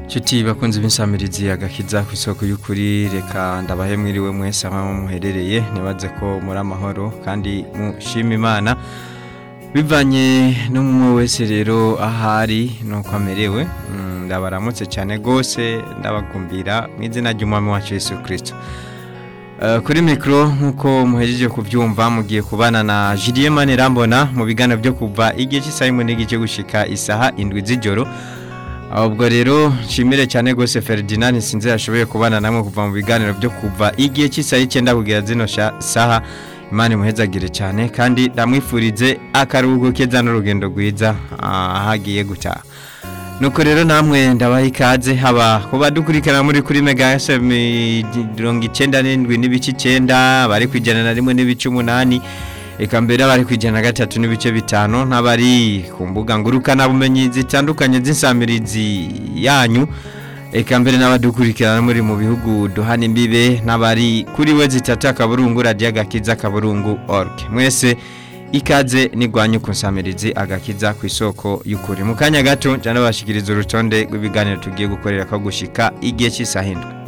Nshuti bakunze b'insamirizi agakiza ku isoko y'ukuri reka ndabahe mwiriwe mwese aho muherereye nibaze ko muri amahoro kandi mushima imana bivanye n'umwe wese rero ahari nuko amerewe Mm, ndabaramutse cyane rwose ndabagumbira mu izina ry'umwami wacu Yesu Kristo Eh, kuri mikoro nk'uko muhejeje kubyumva mugiye kubana na Julien Manirambona mu biganiro byo kuva igihe cy'isaha imwe n'igice gushika isaha indwi z'ijoro ubwo rero nshimire cyane rwose Ferdinand sinzi yashoboye kubana namwe kuva mu biganiro byo kuva igihe cy'isaha icyenda kugera zino sha- saha imana imuhezagire cyane kandi ndamwifurize akaruhuko keza n'urugendo rwiza ah, aho agiye gutaha nuko rero namwe ndabaha ikaze haba kuba dukurikirana muri kuri mega fm mirongo icyenda n'indwi n'ibice icyenda bari ku ijana na rimwe n'ibice umunani reka mbere abari ku ijana na gatatu n'ibice bitanu n'abari ku mbuga ngurukanabumenyi zitandukanye z'insamirizi yanyu reka mbere n'abadukurikirana muri mu bihugu duhana imbibe n'abari kuri we zitatu akaburungu radiyo agakiza akaburungu org mwese ikaze nigwanye ku nsamirizi agakiza ku isoko y'ukuri mu kanya gato njya nabashikiriza urutonde rw'ibiganiro tugiye gukorera ko gushika igihe cy'isaha indwi